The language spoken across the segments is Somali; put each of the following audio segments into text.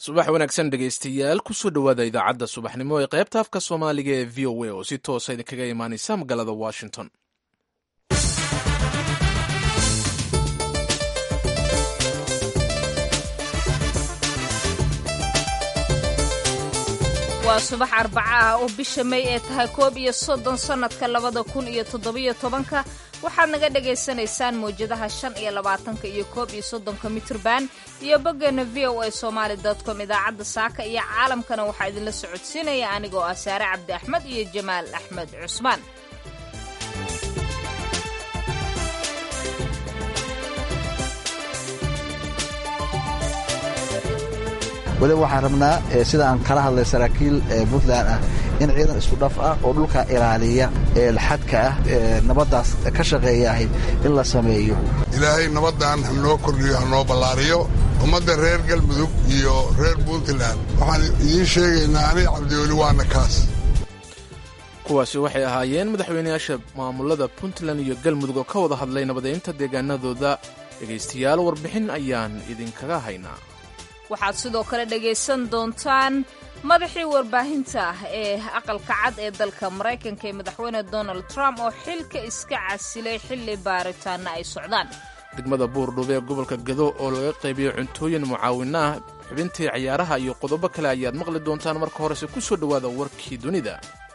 subax wanaagsan dhegaystayaal kusoo dhowaada idaacadda subaxnimo ee qaybta afka soomaaliga ee v o a oo si toosa idinkaga imaanaysa magaalada washington waa subax arbaca ah oo bisha may ee tahay koob iyo soddon sannadka labada kun iyo toddobiyo tobanka waxaad naga dhagaysanaysaan mawjadaha shan iyo labaatanka iyo koob iyo soddonka mitrban iyo boggeena v o a somaali com idaacadda saaka iyo caalamkana waxaa idinla socodsiinaya anigoo ah saare cabdi axmed iyo jamaal axmed cusmaan waliba waxaan rabnaa sida aan kala hadlay saraakiil puntland ah in ciidan isku dhaf ah oo dhulka ilaaliya ee laxadka ah nabaddaas ka shaqeeyaahay in la sameeyo ilaahay nabaddan hanoo kordhiyo hanoo ballaariyo ummadda reer galmudug iyo reer puntland waxaan idiin sheegaynaa aniga cabdiweli waana kaas kuwaasi waxay ahaayeen madaxweynayaasha maamulada puntland iyo galmudug oo ka wada hadlay nabadeynta deegaanadooda dhegaystayaal warbixin ayaan idinkaga haynaa waxaad sidoo kale dhegaysan doontaan madaxii warbaahinta ah ee aqalka cad ee dalka maraykanka ee madaxweyne donald trump oo xilka iska casilay xilli baaritaanna ay socdaan degmada buurdhube ee gobolka gado oo laga qaybiyo cuntooyin mucaawino ah xubintii ciyaaraha iyo qodobo kale ayaad maqli doontaan marka horese ku soo dhowaada warkii dunida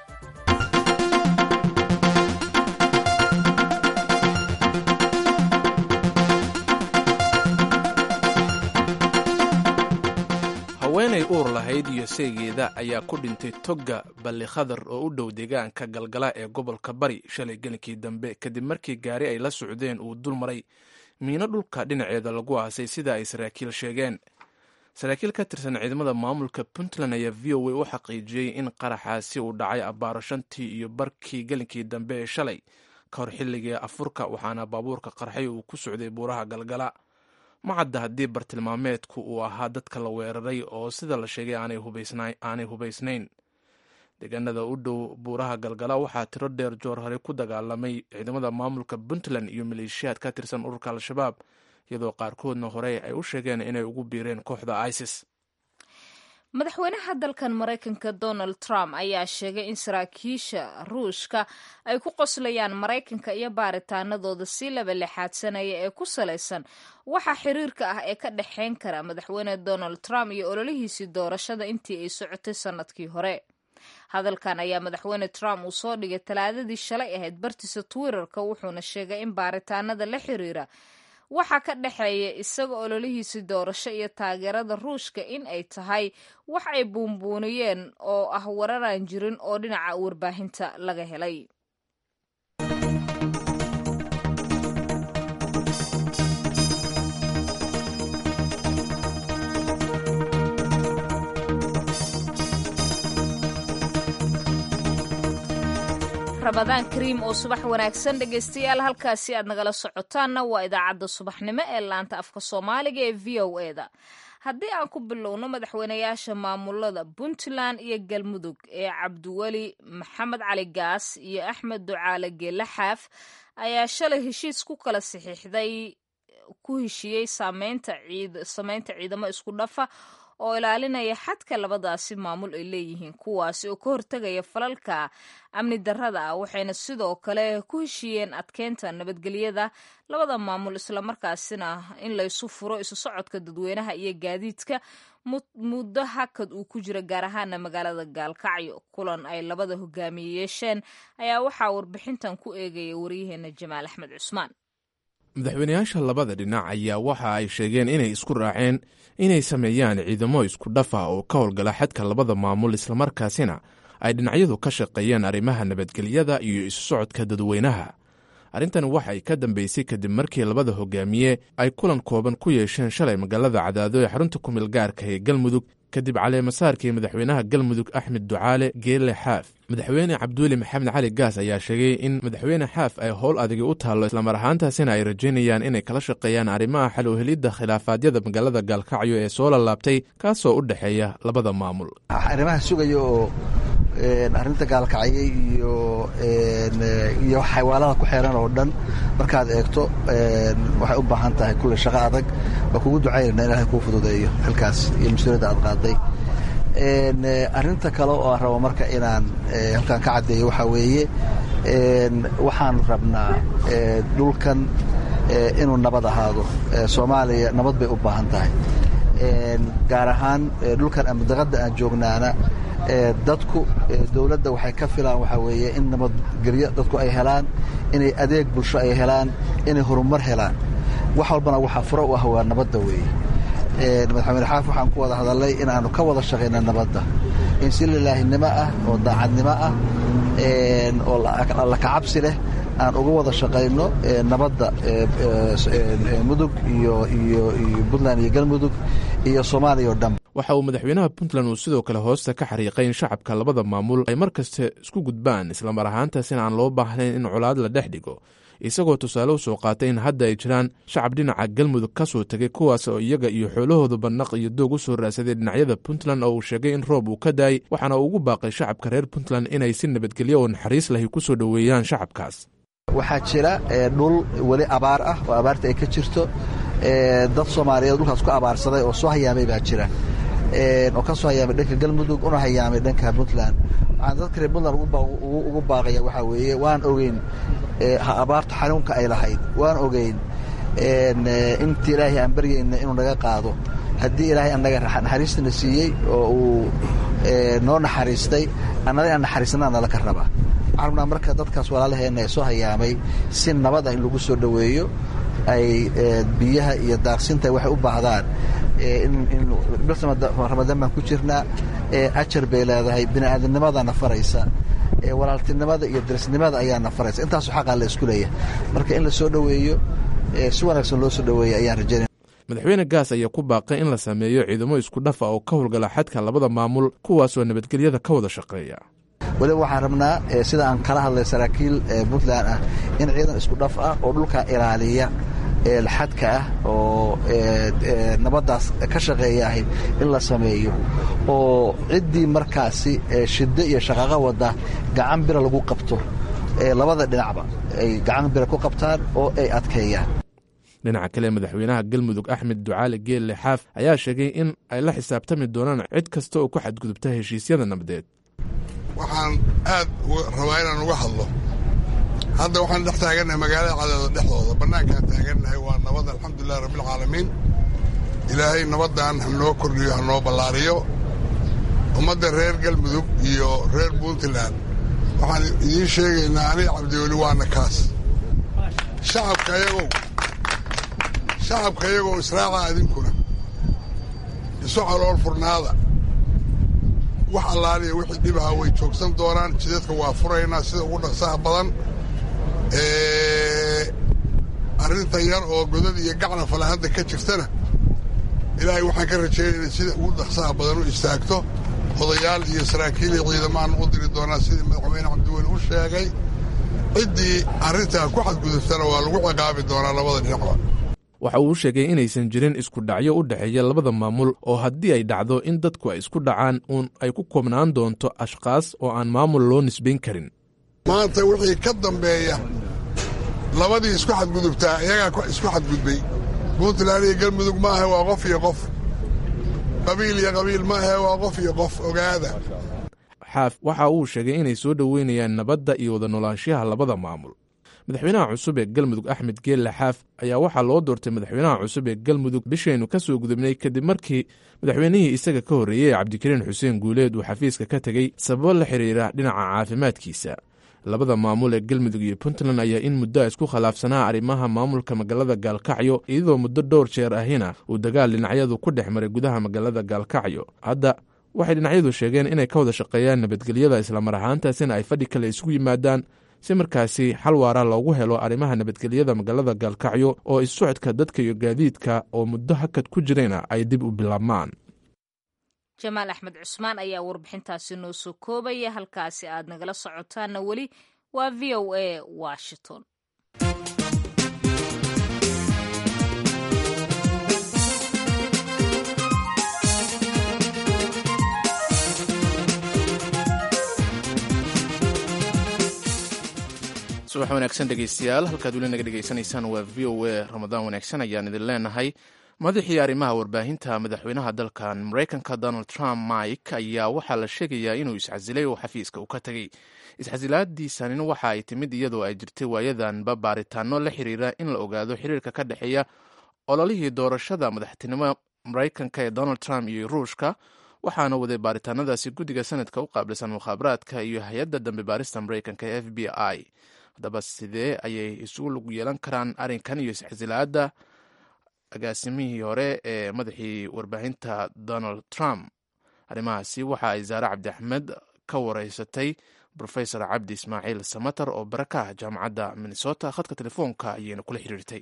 haweenay uur lahayd iyo seegeeda ayaa ku dhintay togga balli khadar oo u dhow deegaanka galgala ee gobolka bari shalay gelinkii dambe kadib markii gaari ay la socdeen uu dul maray miino dhulka dhinaceeda lagu aasay sida ay saraakiil sheegeen saraakiil ka tirsan ciidamada maamulka puntland ayaa v o a u xaqiijiyey in qaraxaasi uu dhacay abbaaro shantii iyo barkii gelinkii dambe ee shalay ka hor xilligii afurka waxaana baabuurka qarxay uu ku socday buuraha galgala ma cadda haddii bartilmaameedku uu ahaa dadka la weeraray oo sida la sheegay aanay hubaysnayn deegaanada u dhow buuraha galgala waxaa tiro dheer joor hore ku dagaalamay ciidamada maamulka puntland iyo maleeshiyaad ka tirsan ururka al-shabaab iyadoo qaarkoodna hore ay u sheegeen inay ugu biireen kooxda isis madaxweynaha dalkan maraykanka donald trump ayaa sheegay in saraakiisha ruushka ay ku qoslayaan maraykanka iyo baaritaanadooda si laba lixaadsanaya ee ku salaysan waxa xiriirka ah ee ka dhexayn kara madaxweyne donald trump iyo ololihiisii doorashada intii ay socotay sannadkii hore hadalkan ayaa madaxweyne trump uu soo dhigay talaadadii shalay ahayd bartiisa twitterka wuxuuna sheegay in baaritaanada la xiriira waxaa ka dhexeeya isaga ololihiisii doorasho iyo taageerada ruushka in ay tahay wax ay buunbuuniyeen oo ah wararaan jirin oo dhinaca warbaahinta laga helay ramadaan kariim oo subax wanaagsan dhegaystayaal halkaasi aad nagala socotaanna waa idaacadda subaxnimo ee laanta afka soomaaliga ee v o eda haddii aan ku bilowno madaxweynayaasha maamulada puntland iyo galmudug ee cabdiweli maxamed cali gaas iyo axmed ducaale geele xaaf ayaa shalay heshiis ku kala saxiixday ku heshiiyey sameynta ciidamo isku dhafa oo ilaalinaya xadka labadaasi maamul ay leeyihiin kuwaasi oo ka hortegaya falalka amni darrada ah waxayna sidoo kale ku heshiiyeen adkeynta nabadgelyada labada maamul islamarkaasina in laysu furo isu socodka dadweynaha iyo gaadiidka muddo hakad uu ku jira gaar ahaana magaalada gaalkacyo kulan ay labada hogaamiye yeesheen ayaa waxaa warbixintan ku eegaya waryaheena jamaal axmed cusmaan madaxweynayaasha labada dhinac ayaa waxa ay sheegeen inay isku raaceen inay sameeyaan ciidamo isku dhaf ah oo ka howlgala xadka labada maamul islamarkaasina ay dhinacyadu ka shaqeeyeen arrimaha nabadgelyada iyo isu socodka dadweynaha arrintan waxay ka dambeysay kadib markii labada hogaamiye ay kulan kooban ku yeesheen shalay magaalada cadaado ee xarunta kumil gaarka ee galmudug kadib caleemasaarkii madaxweynaha galmudug axmed ducaale geelle xaaf madaxweyne cabduuli maxamed cali gaas ayaa sheegay in madaxweyne xaaf ay howl adigi u taallo islamar ahaantaasina ay rajaynayaan inay kala shaqeeyaan arrimaha xal u helidda khilaafaadyada magaalada gaalkacyo ee soo lalaabtay kaasoo u dhexeeya labada maamul arrimaha sugaya oo arrinta gaalkacye iyo iyo xaywaalada ku xeeran oo dhan markaad eegto waxay u baahan tahay kulle shaqo adag waa kugu ducaynayna ilahay kuu fududeeyo xilkaas iyo mas-uuliyadda aad qaaday arrinta kale oo aan rabo marka inaan halkaan ka caddeeyo waxaa weeye waxaan rabnaa dhulkan inuu nabad ahaado soomaaliya nabad bay u baahan tahay gaar ahaan dhulkan amudaqadda aan joognaana dadku dowladda waxay ka filaan waxaa weeye in nabadgelyo dadku ay helaan inay adeeg bulsho ay helaan inay horumar helaan wax walbana waxaa furo u ah waa nabadda weeye madaxweyne xaaf waxaan ku wada hadalnay in aanu ka wada shaqayna nabadda in si lilaahinimo ah oo daacadnimo ah oo alla kacabsi leh aan uga wada shaqayno nabadda mudug iyo iyo iyo puntland iyo galmudug iyo soomaaliya oo dhan waxa uu madaxweynaha puntland uu sidoo kale hoosta ka xariiqay in shacabka labada maamul ay mar kasta isku gudbaan islamar ahaantaasina aan loo baahnayn in colaad la dhex dhigo isagoo tusaale u soo qaatay in hadda ay jiraan shacab dhinaca galmudug ka soo tegay kuwaas oo iyaga iyo xoolahooda bandnaq iyo doog u soo raadsaday dhinacyada puntland oo uu sheegay in roob uu ka daayay waxaana uu ugu baaqay shacabka reer puntland inay si nabadgelyo oo naxariis lahi ku soo dhoweeyaan shacabkaas waxaa jira dhul weli abaar ah oo abaarta ay ka jirto dad soomaaliyeed dhulkaas ku abaarsaday oo soo hayaamay baa jira oo ka soo hayaamay dhanka galmudug una hayaamay dhanka puntland waxaan dadka reer puntland ugu baaqaya waxaa weeye waan ogeyn abaarta xanuunka ay lahayd waan ogeyn inta ilaahay aan baryayna inuu naga qaado haddii ilaahay annaga naxariistana siiyey oo uu noo naxariistay annada inaan naxariisnaa nala ka rabaa waxaan rabnaa marka dadkaas walaalaheenna ee soo hayaamay si nabad ah in lagu soo dhoweeyo ay biyaha iyo daaqsinta waxay u baahdaan ramadaan baan ku jirnaa ajar bay leedahay bini'aadamnimadana faraysa walaaltinimada iyo darisnimada ayaana faraysa intaasu xaqaa la isku leeyahay marka in la soo dhoweeyo si wanaagsan loo soo dhoweeya ayaan rajaynaya madaxweyne gaas ayaa ku baaqay in la sameeyo ciidamo isku dhafa oo ka howlgala xadka labada maamul kuwaasoo nabadgelyada ka wada shaqeeya weliba waxaan rabnaa sida aan kala hadlay saraakiil puntland ah in ciidan isku dhaf ah oo dhulka ilaaliya xadka ah oo nabaddaas ka shaqeeyahay in la sameeyo oo ciddii markaasi shiddo iyo shaqaaqo wadda gacan bira lagu qabto labada dhinacba ay gacan bira ku qabtaan oo ay adkeeyaan dhinaca kale madaxweynaha galmudug axmed ducaali geelle xaaf ayaa sheegay in ay la xisaabtami doonaan cid kasta oo ku xadgudubta heshiisyada nabadeed waxaan aad rabaa inaan uga hadlo hadda waxaan dhex taagannahay magaalada cadeeda dhexdooda bannaankaan taagannahay waa nabad alxamdulilahi rabbilcaalamiin ilaahay nabaddan hanoo kordhiyo hanoo ballaariyo ummadda reer galmudug iyo reer puntland waxaan idiin sheegaynaa aniga cabdiweli waana kaas shacabka ayagow shacabka iyagoo israaca idinkuna isu calool furnaada wax allaaliya wixii dhibaha way joogsan doonaan jidadka waa furaynaa sida ugu dhaqsaha badan arrinta yar oo godad iyo gacna falahadda ka jirtana ilaahay waxaan ka rajaynayna sida ugu dhaqsaha badan u istaagto odayaal iyo saraakiil iyo ciidamaan u diri doonaa sidii madaxweyne cabdiweli u sheegay ciddii arrintaa ku xadgudubtana waa lagu ciqaabi doonaa labada dhinacba waxa uu sheegay inaysan jirin isku dhacyo u dhexeeya labada maamul oo haddii ay dhacdo in dadku ay isku dhacaan uun ay ku koobnaan doonto ashkaas oo aan maamul loo nisbayn karin maanta wixii ka dambeeya labadii isku xadgudubtaa iyagaa isku xadgudbay puntland iyo galmudug maaha waa qof iyo qof qabiil iyo qabiil maaha waa qof iyo qof ogaada xaaf waxa uu sheegay inay soo dhoweynayaan nabadda iyo wada noolaanshaha labada maamul madaxweynaha cusub ee galmudug axmed geelle xaaf ayaa waxaa loo doortay madaxweynaha cusub ee galmudug bishaynu ka soo gudubnay kadib markii madaxweynihii isaga ka horreeyey ee cabdikariin xuseen guuleed uu xafiiska ka tegey sababo la xiriira dhinaca caafimaadkiisa labada maamul ee galmudug iyo puntland ayaa in muddo isku khilaafsanaa arrimaha maamulka magaalada gaalkacyo iyadoo muddo dhowr jeer ahina uu dagaal dhinacyadu ku dhex maray gudaha magaalada gaalkacyo hadda waxay dhinacyadu sheegeen inay ka wada shaqeeyaan nabadgelyada islamar ahaantaasina ay fadhi kale isugu yimaadaan si markaasi xal waara loogu helo arrimaha nabadgelyada magaalada gaalkacyo oo issocodka dadka iyo gaadiidka oo muddo hakad ku jirayna ay dib u bilaabmaan jamaal axmed cusmaan ayaa warbixintaasi noo soo koobaya halkaasi aad nagala socotaanna weli waa v o a washington subax wanaagsan dhegeystayaal halkaad weli naga dhegeysanaysaan waa v o a ramadaan wanaagsan ayaan idin leenahay madaxii arrimaha warbaahinta madaxweynaha dalkan maraykanka donald trump mike ayaa waxaa la sheegayaa inuu iscasilay oo xafiiska uu ka tegey iscasilaadiisanin waxa ay timid iyadoo ay jirtay waayadanba baaritaano la xiriira in la ogaado xiriirka ka dhexeeya ololihii doorashada madaxtinimo maraykanka ee donald trump iyo ruushka waxaana waday baaritaanadaasi guddiga sanadka u qaabilsan mukhaabaraadka iyo hay-adda dambe baarista maraykanka ee f b i haddaba sidee ayay isugu lug yeelan karaan arrinkan iyo iscasilaadda agaasimihii hore ee madaxii warbaahinta donald trump arrimahaasi waxa ay zaare cabdi axmed ka wareysatay rofesor cabdi ismaaciil samater oo barakaha jaamacadda minnesota khadka telefoonka ayayna kula xiriirtay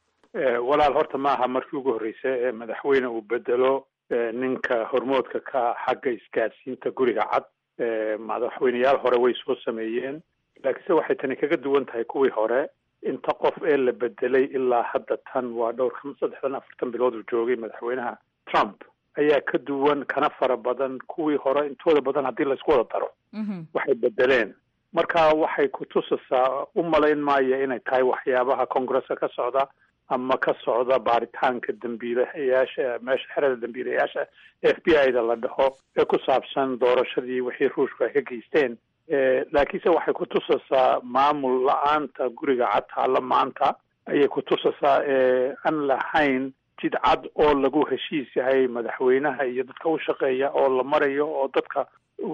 walaal horta maaha markii ugu horreysay ee madaxweyne uu bedelo ninka hormoodka ka xagga isgaadsiinta guriga cad madaxweyneyaal hore way soo sameeyeen laakiinse waxay tani kaga duwan tahay kuwii hore inta qof ee la bedelay ilaa hadda tan waa dhowr saddexdan afartan bilood uu joogay madaxweynaha trump ayaa ka duwan kana fara badan kuwii hore intooda badan haddii laysku wada daro waxay bedeleen marka waxay kutusaysaa u malayn maayo inay tahay waxyaabaha congresska ka socda ama ka socda baaritaanka dambiilayaasha meesha xerada dambiilayaasha f b i da la dhaho ee ku saabsan doorashadii wixii ruushku ay ka geysteen laakiinse waxay kutusaysaa maamul la-aanta guriga cad taalla maanta ayay kutusaysaa aan lahayn jid cad oo lagu heshiis yahay madaxweynaha iyo dadka u shaqeeya oo la marayo oo dadka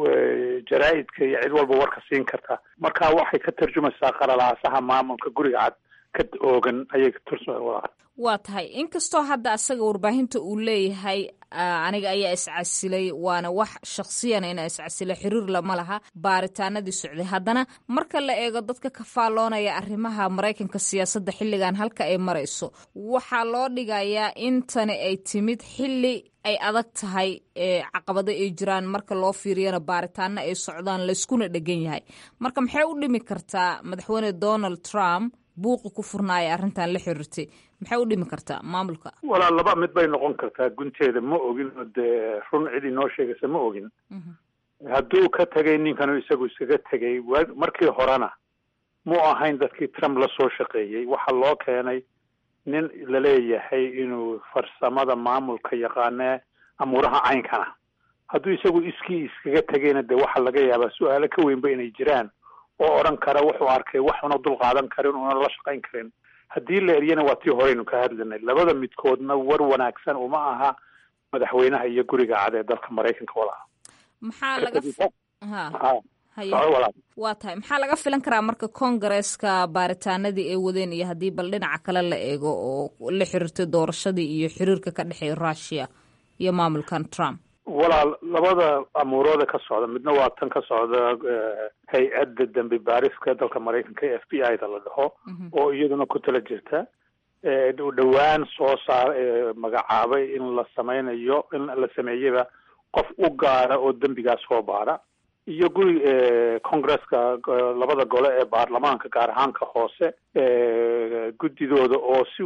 jaraa-idka iyo cid walba warka siin karta marka waxay ka tarjumaysaa qalalaasaha maamulka guriga cad ka oogan ayay ka tursa waa tahay inkastoo hadda asaga warbaahinta uu leeyahay aniga ayaa iscasilay waana wax shaksiyana inaa iscasilay xiriir lama laha baaritaanadii socday haddana marka la eego dadka ka faalloonaya arrimaha maraykanka siyaasadda xilligan halka ay marayso waxaa loo dhigayaa in tani ay timid xilli ay adag tahay caqabado ay jiraan marka loo fiiriyana baaritaano ay socdaan layskuna dhegan yahay marka maxay u dhimi kartaa madaxweyne donald trump buuqi ku furnaaya arrintan la xiriirtay maxay u dhimi kartaa maamulka walaa laba mid bay noqon kartaa gunteeda ma ogin oo dee run cid inoo sheegaysa ma ogin hadduu ka tegay ninkanu isagu iskaga tegay markii horena mu ahayn dadkii trump la soo shaqeeyey waxaa loo keenay nin laleeyahay inuu farsamada maamulka yaqaanee amuuraha caynkana hadduu isagu iskii iskaga tegayna dee waxaa laga yaabaa su-aalo ka weynba inay jiraan oo odhan kara wuxuu arkay wax una dul qaadan karin una la shaqayn karin haddii la eryana waa tii horeynu ka hadlanay labada midkoodna war wanaagsan uma aha madaxweynaha iyo guriga cad ee dalka maraykanka walaha maxaa laga waa tahay maxaa laga filan karaa marka congaresska baaritaanadii ay wadeen iyo haddii bal dhinaca kale la eego oo la xiriirtay doorashadii iyo xiriirka ka dhexeeya russia iyo maamulkan trump walaal labada amuurooda ka socda midna waa tan ka socda hay-adda dambi baariska dalka maraykanka ee f b i da la dhaho oo iyaduna ku tala jirta dhowaan soo saar magacaabay in la sameynayo in la sameeyaba qof u gaara oo dembigaas soo baara iyo guri congresska labada gole ee baarlamaanka gaar ahaanka hoose guddidooda oo si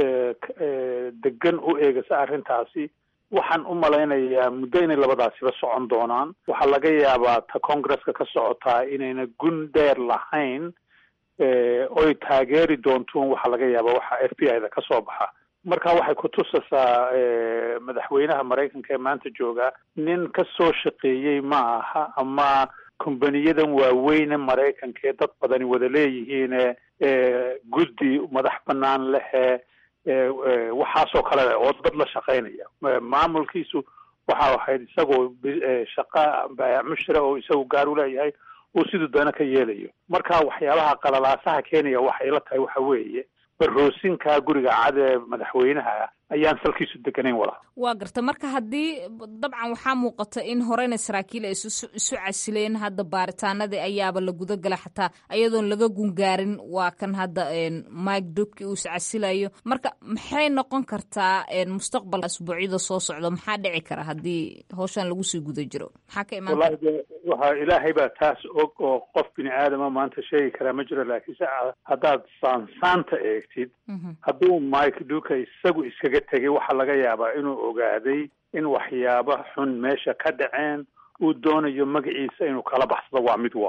degan u eegasa arrintaasi waxaan u malaynayaa muddo inay labadaasiba socon doonaan waxaa laga yaabaa ta congresska ka socotaa inayna gun dheer lahayn oy taageeri doontuun waxaa laga yaabaa waxa f b i da ka soo baxa marka waxay kutusaysaa madaxweynaha maraykanka ee maanta jooga nin ka soo shaqeeyey ma aha ama kombaniyadan waaweyne maraykanka ee dad badani wada leeyihiine guddi madax banaan lehe waxaasoo kale leh oo dad la shaqaynaya maamulkiisu waxa ahayd isagoo shaqa mushra oo isagu gaar u leeyahay uu siduu doona ka yeelayo marka waxyaabaha qalalaasaha keenaya waxay la tahay waxa weeye baroosinka guriga cad ee madaxweynaha ayaan salkiisu deganayn walaa waa garta marka haddii dabcan waxaa muuqata in horeyna saraakiil ay isu casileen hadda baaritaanadii ayaaba la guda gala xataa ayadoon laga gungaarin waa kan hadda mike dubki uu iscasilayo marka maxay noqon kartaa mustaqbalka asbuucyada soo socda maxaa dhici kara haddii howshan lagu sii guda jiro maxaa ka imaan wallahi de waxa ilaahay baa taas og oo qof bini aadama maanta sheegi karaa ma jiro laakiinse haddaad saansaanta eegtid hadduu mike duka isagu iskaga tegay waxaa laga yaabaa inuu ogaaday in waxyaaba xun meesha ka dhaceen uu doonayo magaciisa inuu kala baxsado waa mid waayo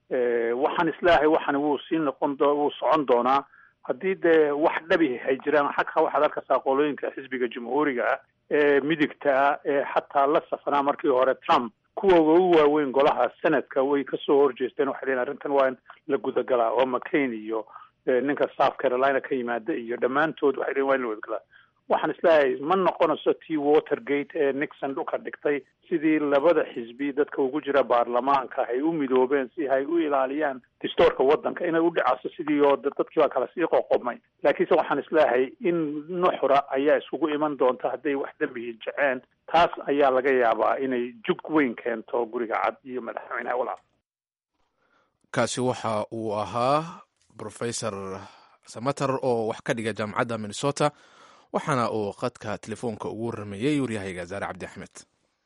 waxaan isleeyahay waxani wuu sii noqon do wuu socon doonaa haddii dee wax dhabi hay jiraan xagka waxaad arkaysaa qolooyinka xisbiga jamhuuriga ah ee midigta ah ee xataa la safanaa markii hore trump kuwooga ugu waaweyn golaha senadka way kasoo horjeesteen waxay leeyiin arrintan waa in la gudagalaa oo mccain iyo ninka south carolina ka yimaada iyo dhammaantood waxay leeyiin waa in la gudagalaa waxaan isleeyahay ma noqonayso tii watergate ee nixon dhulka dhigtay sidii labada xisbi dadka ugu jira baarlamaanka ay u midoobeen si ay u ilaaliyaan distoorka waddanka inay u dhacaso sidii oo dadkii baa kala sii qoqomay laakiinse waxaan isleeyahay in nuxra ayaa isugu iman doonta hadday wax dembihi jeceen taas ayaa laga yaabaa inay jug weyn keento guriga cad iyo madaxweynaha walaal kaasi waxa uu ahaa professor samater oo wax ka dhiga jaamacadda minnesota waxaana uu qadka telefoonka ugu warameeyey waryahayga zaare cabdi axmed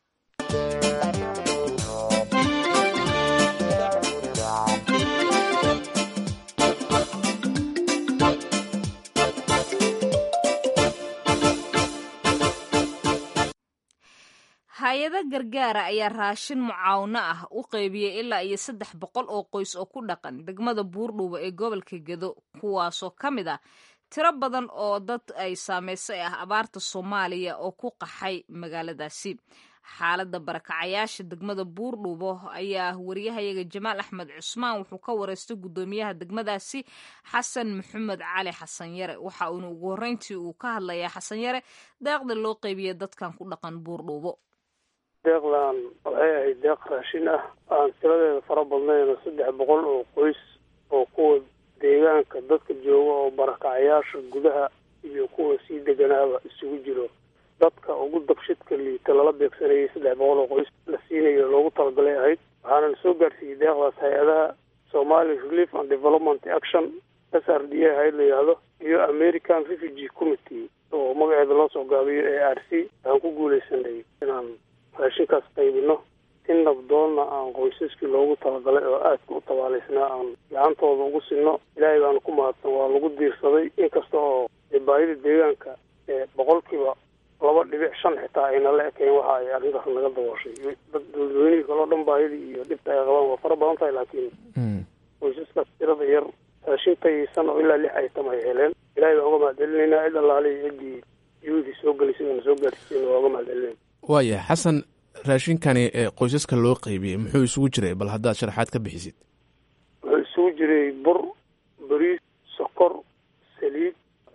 hay-ado gargaara ayaa raashin mucaawno ah u qeybiyey ilaa iyo saddex boqol oo qoys oo ku dhaqan degmada buurdhuuba ee gobolka gedo kuwaasoo ka mid ah tiro badan oo dad ay saameysay ah abaarta soomaaliya oo ku qaxay magaaladaasi xaaladda barakacayaasha degmada buurdhuubo ayaa wariyahayaga jamaal axmed cusmaan wuxuu ka wareystay guddoomiyaha degmadaasi xasan maxamed cali xasan yare waxa uuna ugu horreyntii uu ka hadlayaa xasan yare deeqda loo qeybiyey dadkan ku dhaqan buurdhuubo deeqdan waxay ahayd deeq raashin ah aan tiradeeda fara badnayn saddex boqol oo qoys oo kuwa deegaanka dadka jooga oo barakacayaasha gudaha iyo kuwa sii deganaaba isugu jiro dadka ugu dabshidka liita lala beegsanayay saddex boqol oo qoys la siinayo loogu talagalay ahayd waxaana la soo gaarsiiyey deeqdaas hay-adaha somali relief and development action s r d a hay la yidhaahdo iyo american refugee committee oo magaceeda loo soo gaabiyo a r c waxaan ku guuleysanay inaan raashinkaas qaybino in nabdoonna aan qoysaskii loogu talagalay oo aadka u tabaalaysnaa aan gacantooda ugu sinno ilaahay baana ku mahadsan waa lagu diirsaday inkasta oo baahida deegaanka ee boqolkiiba laba dhibic shan xitaa ayna la ekayn waxa ay arrintaas naga dabooshay dad dadweynihii kaleo dhan baahidii iyo dhibta ay qabaan waa fara badan tahay laakiin qoysaskaas tirada yar raashin tayaysan oo ilaa lix aytam ay heleen ilaahay baan uga mahadcelinaynaa cid allaale iyo ciddii yuhudii soo gelisay oona soo gaarsiisayna waa uga mahadcelinayna waaya xasan raashinkani ee qoysaska loo qeybiyey muxuu isugu jiray bal haddaad sharaxaad ka bixisid wuxuu isugu jiray bur bariis sokor saliid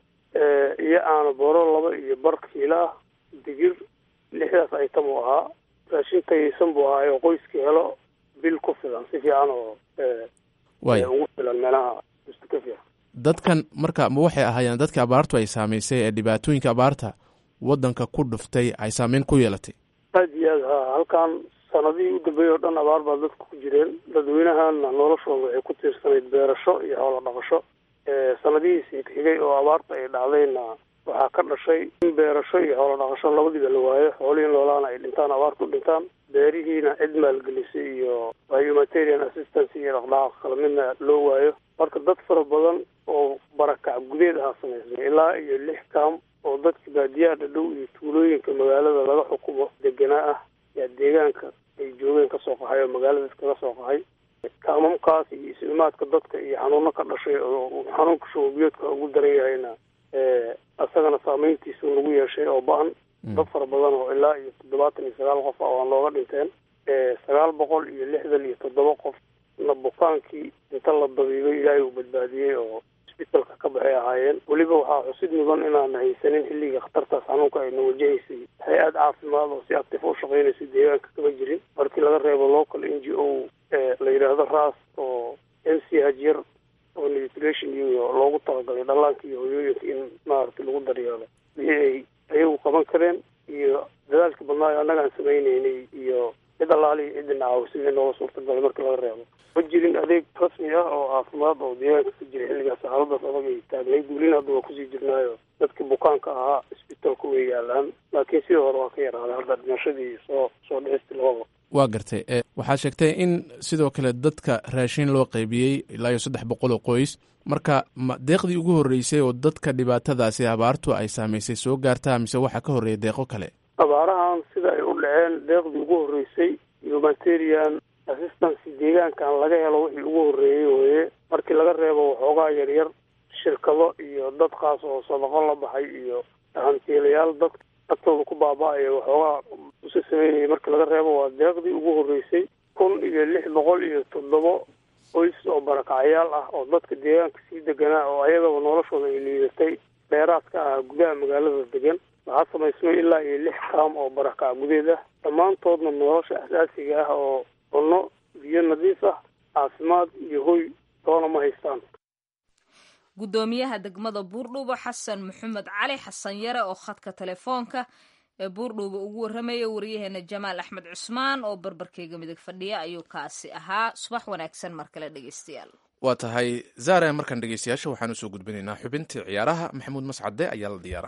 iyo aana boro laba iyo bar kiilo ah digir lixdaas aytam uu ahaa raashin tayaysan buu ahaa oo qoyskii helo bil ku filan si fiican oo waaya ugu filan meelaha usta ka fiican dadkan marka ma waxay ahaayeen dadka abaartu ay saamaysay ee dhibaatooyinka abaarta waddanka ku dhuftay ay saameyn ku yeelatay aada iyo aad ha halkan sanadihii u dambeeyey oo dhan abaar baa dadka ku jireen dadweynahana noloshooda waxay ku tiirsanayd beerasho iyo hoola dhaqasho sanadihiisii xigay oo abaarta ay dhacdayna waxaa ka dhashay in beerasho iyo hoola dhaqasho labadiiba la waayo xoolihii noolaana ay dhintaan abaartu dhintaan beerihiina cid maalgelisay iyo humanitarian assistance iyo dhaqdhaqaaq kala midna loo waayo marka dad fara badan oo barakac gudeed ahaa samaysay ilaa iyo lix kaam oo dadka baadiyaha dhadhow iyo tuulooyinka magaalada laga xukumo deganaa ah yaa deegaanka ay joogeen kasoo qaxay oo magaalada iskaga soo qaxay kaamamkaas iyo islimaadka dadka iyo xanuuno ka dhashay oo xanuunka shuubiyoodka ugu daran yahayna isagana saameyntiisa lagu yeeshay oo ba-an dad fara badan oo ilaa iyo toddobaatan iyo sagaal qof ah waan looga dhinteen sagaal boqol iyo lixdan iyo toddoba qof na bukaankii inta la dabiibay ilaahay uu badbaadiyey oo isbitalka ka baxay ahaayeen weliba waxaa xusid mudan inaana haysanin xilliga khatartaas xanuunka ayna wajahaysay hay-ad caafimaad oo si actif u shaqeynaysa deegaanka kama jirin markii laga reebo local n g o la yidhaahdo ras oo m c h yar oo nutrition iyo loogu talagalay dhallaanka iyo hoyooyinka in maaragtay lagu daryeelo wixii ay ayagu qaban kareen iyo dadaalka badnaayo annaga aan samayneynay iyo cid allaali iyo ciddina caawisay in nooga suurtagalay markii laga reebo ma jirin adeeg rasmi ah oo caafimaad oo deegaanka ka jira xilligaas xaaladaas adag ay taagnayd welina hadda waa kusii jirnaayo dadkii bukaanka ahaa isbitaalku way yaalaan laakiin sidii hore waa ka yaraaday hadda dhimashadii soo soo dhicista lababa waa gartay waxaad sheegtay in sidoo kale dadka raashin loo qaybiyey ilaa iyo saddex boqol oo qoys marka ma deeqdii ugu horreysay oo dadka dhibaatadaasi abaartu ay saamaysay soo gaartaa mise waxaa ka horreeya deeqo kale abaarahan sida ay u dhaceen deeqdii ugu horreysay humanitarian assistancy deegaankan laga helo wixii ugu horreeyey weye markii laga reebo waxoogaa yaryar shirkado iyo dad kaas oo sadaqo la baxay iyo hantiilayaal dad agtooda ku baaba-aya waxoogaa usa sameynayay markii laga reebo waa deeqdii ugu horreysay kun iyo lix boqol iyo toddobo qoys oo barakacyaal ah oo dadka deegaanka sii deganaa oo ayagaba noloshooda ay liidatay dheeraadka ah gudaha magaalada degan waxaa samaysmay ilaa iyo lix kaam oo barakac gudeed ah dhammaantoodna nolosha asaasiga ah oo cunno biyo nadiif ah caafimaad iyo hoy toona ma haystaan guddoomiyaha degmada buurdhuubo xasan maxamed cali xasan yare oo khadka telefoonka ee buurdhuubo ugu warramaya wariyaheena jamaal axmed cusmaan oo barbarkeyga midig fadhiya ayuu kaasi ahaa subax wanaagsan mar kale dhegeystayaal waa tahay zaare markaan dhegeystayaasha waxaan usoo gudbinaynaa xubintii ciyaaraha maxamuud mascade ayaa la diyaara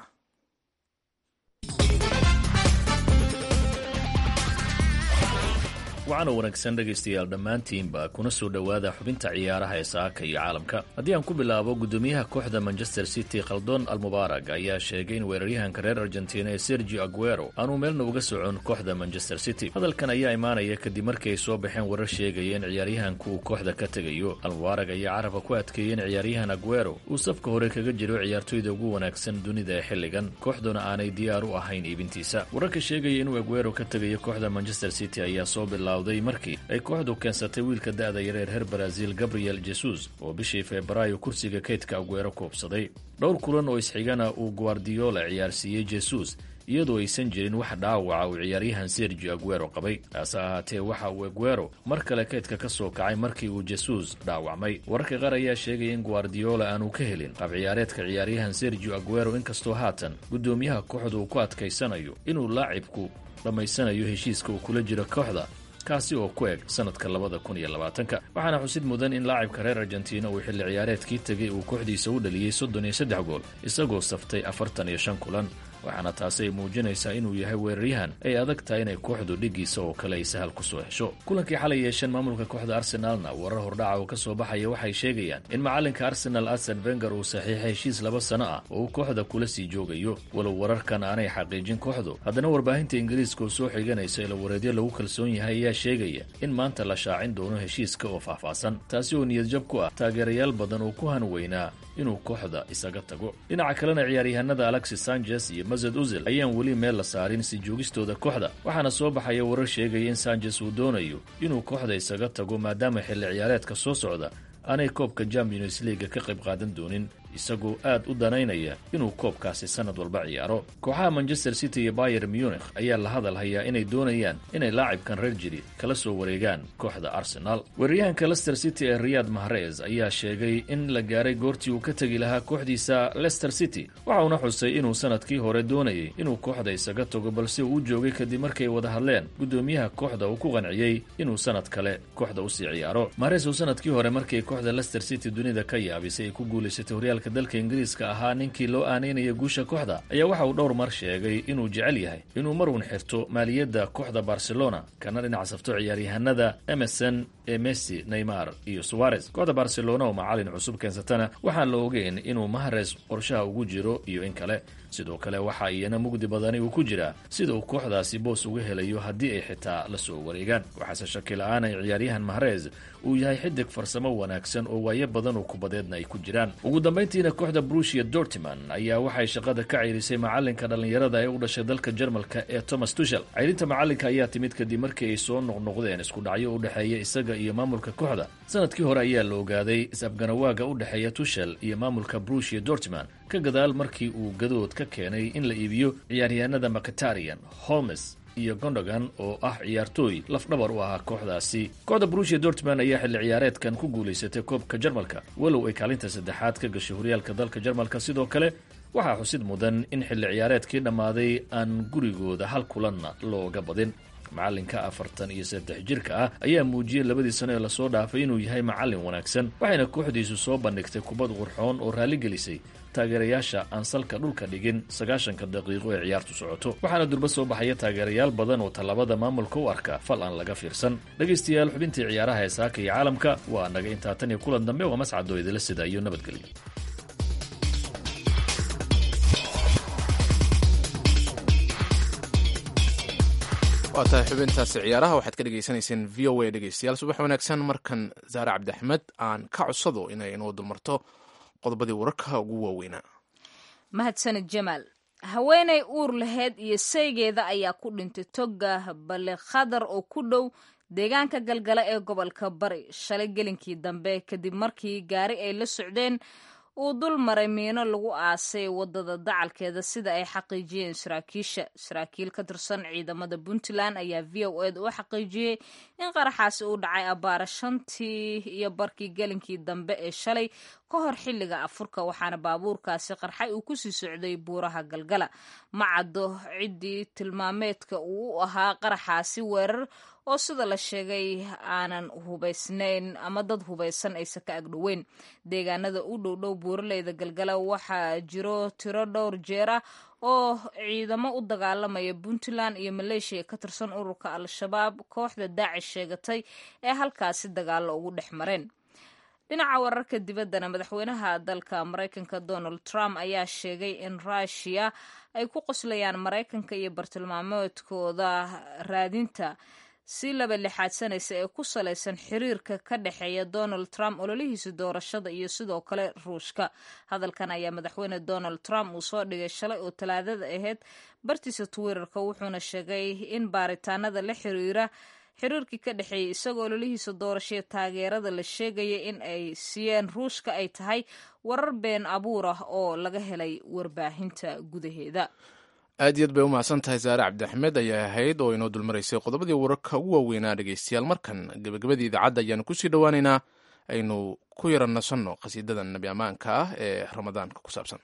waxaana wanaagsan dhegaystayaal dhammaantiinba kuna soo dhowaada xubinta ciyaaraha ee saaka iyo caalamka haddii aan ku bilaabo guddoomiyaha kooxda manchester city khaldon almubaarag ayaa sheegay in weeraryahanka reer argentina ee sergio aguero aanuu meelna uga socon kooxda manchester city hadalkan ayaa imaanaya kadib markii ay soo baxeen warar sheegaya in ciyaaryahanku uu kooxda ka tegayo almubaarag ayaa carabka ku adkeeyey in ciyaaryahan aguero uu safka hore kaga jiro ciyaartoyda ugu wanaagsan dunida ee xilligan kooxduna aanay diyaar u ahayn iibintiisa wararka sheegaya inuu aguero ka tegayo kooxda manchester city ayaa soo bila markii ay kooxdu keensatay wiilka da-da yareer reer baraasiil gabriel jesus oo bishii febraayo kursiga kaydka aguero koobsaday dhowr kulan oo isxigana uu guardiola ciyaarsiiyey jesus iyadoo aysan jirin wax dhaawaca uu ciyaaryahan sergio aguero qabay taase ahaatee waxa uu aguero mar kale kaydka ka soo kacay markii uu jesus dhaawacmay wararka qaar ayaa sheegaya in guardiola aanu ka helin qab ciyaareedka ciyaaryahan sergio aguero inkastoo haatan guddoomiyaha kooxda uu ku adkaysanayo inuu laacibku dhammaysanayo heshiiska uu kula jiro kooxda kaasi oo ku eg sanadka labada kun iyo labaatanka waxaana xusid mudan in laacibka reer argentina uu xilli ciyaareedkii tegay uu kooxdiisa u dhaliyey soddon iyo saddex gool isagoo saftay afartan iyo shan kulan waxaana taasi ay muujinaysaa inuu yahay weeraryahan ay adag tahay inay kooxdu dhigiisa oo kale ay sahal ku soo hesho kulankii xalay yeesheen maamulka kooxda arsenaalna warar hordhaca oo ka soo baxaya waxay sheegayaan in macalinka arsenal arsen venger uu saxiixay heshiis laba sano ah oo uu kooxda kula sii joogayo walow wararkan aanay xaqiijin kooxdu haddana warbaahinta ingiriiska oo soo xiganaysa ilawareedyo lagu kalsoon yahay ayaa sheegaya in maanta la shaacin doono heshiiska oo faahfaahsan taasi oo niyadjab ku ah taageerayaal badan oo ku hanweynaa inuu kooxda isaga tago dhinaca kalena ciyaaryahanada alexis sanchez iyo mased uzil ayaan weli meel la saarin si joogistooda kooxda waxaana soo baxaya warar sheegaya in sanchez uu doonayo inuu kooxda isaga tago maadaama xilli ciyaareedka soo socda aanay koobka champions leaga ka qayb qaadan doonin isagoo aad u danaynaya inuu koobkaasi sanad walba ciyaaro kooxaha manchester city iyo bayer munich ayaa la hadal hayaa inay doonayaan inay laacibkan reer jiri kala soo wareegaan kooxda arsenal weeraryahanka lester city ee riyad mahrez ayaa sheegay in la gaaray goortii uu ka tegi lahaa kooxdiisa lester city waxa uuna xusay inuu sanadkii hore doonayay inuu kooxda isaga tago balse uu u joogay kadib markay wada hadleen guddoomiyaha kooxda uu ku qanciyey inuu sanad kale kooxda usii ciyaaro mahrez uu sanadkii hore markay kooxda lester city dunida ka yaabisay ay ku guulaysatay horyaalka dalka ingiriiska ahaa ninkii loo aaneynaya guusha kooxda ayaa waxa uu dhowr mar sheegay inuu jecel yahay inuu marun xirto maaliyadda kooxda barcelona kana dhinac safto ciyaaryahanada emerson ee messi neymar iyo suwarez kooxda barcelona oo macalin cusub keensatana waxaan la ogeyn inuu mahres qorshaha ugu jiro iyo in kale sidoo kale waxa iyana mugdi badani uu ku jiraa sida uu kooxdaasi boos uga helayo haddii ay xitaa la soo wareegaan waxaase shaki la-aan ay ciyaaryahan mahrez uu yahay xidig farsamo wanaagsan oo waayo badan oo kubadeedna ay ku jiraan ugu dambayntiina kooxda brushia dortiman ayaa waxay shaqada ka ceyrisay macalinka dhallinyarada ee u dhashay dalka jarmalka ee thomas tushel ceyrinta macalinka ayaa timid kadib markii ay soo noqnoqdeen isku dhacyo u dhexeeya isaga iyo maamulka kooxda sanadkii hore ayaa la ogaaday is-afganawaaga u dhexeeya tushel iyo maamulka brushia dortiman ka gadaal markii uu gadood ka keenay in la iibiyo ciyaaryahanada macatarian holmes iyo gondogan oo ah ciyaartooy lafdhabar u ahaa kooxdaasi kooxda brushia dortman ayaa xilli ciyaareedkan ku guulaysatay koobka jarmalka walow ay kaalinta saddexaad ka gashay horyaalka dalka jarmalka sidoo kale waxaa xusid mudan in xilli ciyaareedkii dhammaaday aan gurigooda hal kulanna looga badin macalinka afartan iyo saddex jirka ah ayaa muujiyey labadii sano ee lasoo dhaafay inuu yahay macalin wanaagsan waxayna kooxdiisu soo bandhigtay kubad qurxoon oo raalligelisay taageerayaasha aan salka dhulka dhigin sagaashanka daqiiqo ee ciyaartu socoto waxaana durba soo baxaya taageerayaal badan oo tallaabada maamulka u arka fal aan laga fiirsan dhegaystayaal xubintii ciyaaraha ee saaka iyo caalamka waa naga intaa tan iyo kulan dambe waa mascadoo idila sida iyo nabadgelyo waa tahay xubintaasi ciyaaraha waxaad ka dhegaysanayseen v o a dhegeystayaal subax wanaagsan markan saare cabdiaxmed aan ka codsado inay inoo dulmarto qodobadii wararka ugu waaweynaa mahadsanid jamaal haweenay uur laheyd iyo saygeeda ayaa ku dhintay toga balekhadar oo ku dhow deegaanka galgala ee gobolka bari shalay gelinkii dambe kadib markii gaari ay la socdeen uu dul maray miino lagu aasay wadada dacalkeeda sida ay xaqiijiyeen saraakiisha saraakiil ka tirsan ciidamada puntland ayaa v o ed u xaqiijiyey in qaraxaasi uu dhacay abbaara shantii iyo barkii gelinkii dambe ee shalay ka hor xilliga afurka waxaana baabuurkaasi qarxay uu kusii socday buuraha galgala ma caddo ciddii tilmaameedka uu u ahaa qaraxaasi weerar oo sida la sheegay aanan hubaysnayn ama dad hubaysan aysan ka agdhoweyn deegaanada u dhowdhow buuraleyda galgala waxaa jiro tiro dhowr jeer ah oo ciidamo u dagaalamaya puntland iyo maleeshiya ka tirsan ururka al-shabaab kooxda daacish sheegatay ee halkaasi dagaallo ugu dhex mareen dhinaca wararka dibaddana madaxweynaha dalka maraykanka donald trump ayaa sheegay in ruushiya ay ku qoslayaan maraykanka iyo bartilmaameedkooda raadinta si laba lixaadsanaysa ee ku salaysan xiriirka ka dhexeeya donald trump ololihiisa doorashada iyo sidoo kale ruushka hadalkan ayaa madaxweyne donald trump uu soo dhigay shalay oo talaadada ahayd bartiisa twitterka wuxuuna sheegay in baaritaanada la xiriira xiriirkii ka dhexeeyay isagoo ololihiisa doorashaya taageerada la sheegaya in ay siiyeen ruushka ay tahay warar been abuur ah oo laga helay warbaahinta gudaheeda aad iyo aad bay u mahadsan tahay saare cabdiaxmed ayaa ahayd oo inoo dulmaraysay qodobadii wararka ugu waaweynaa dhegeystayaal markan gebagabadii idaacadda ayaanu kusii dhowaaneynaa aynu ku yara nasanno qhasiidada nabi ammaanka ah ee ramadaanka ku saabsan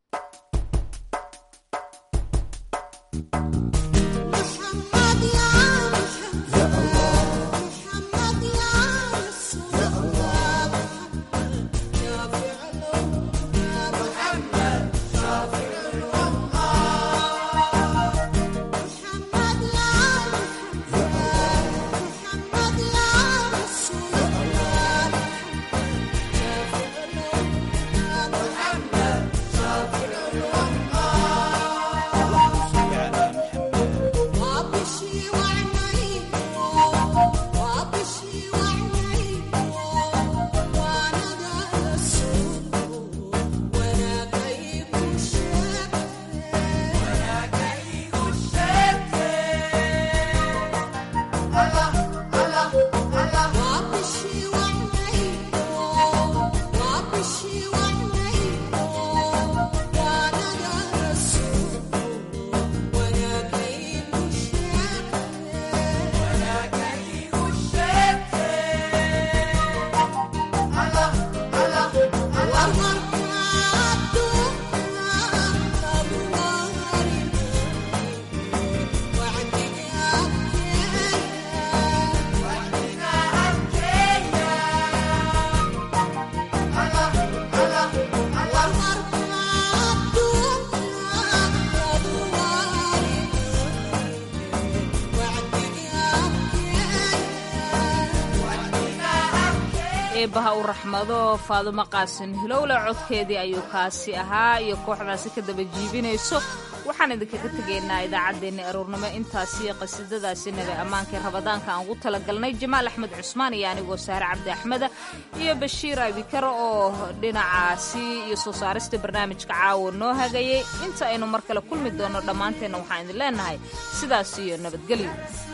eebbaha u raxmado faadumo qaasin hilowle codkeedii ayuu kaasi ahaa iyo kooxdaasi ka daba jiibinayso waxaan idinkaga tegaynaa idaacaddeenni aroornimo intaasiyo qasiidadaasi nabi ammaankii rabadaanka aan ugu talagalnay jamaal axmed cusmaan iyo anigoo saare cabdi axmeda iyo bashiir abikar oo dhinacaasi iyo soo saarista barnaamijka caawa noo hagayay inta aynu mar kale kulmi doonno dhammaanteenna waxaan idin leenahay sidaas iyo nabadgelyo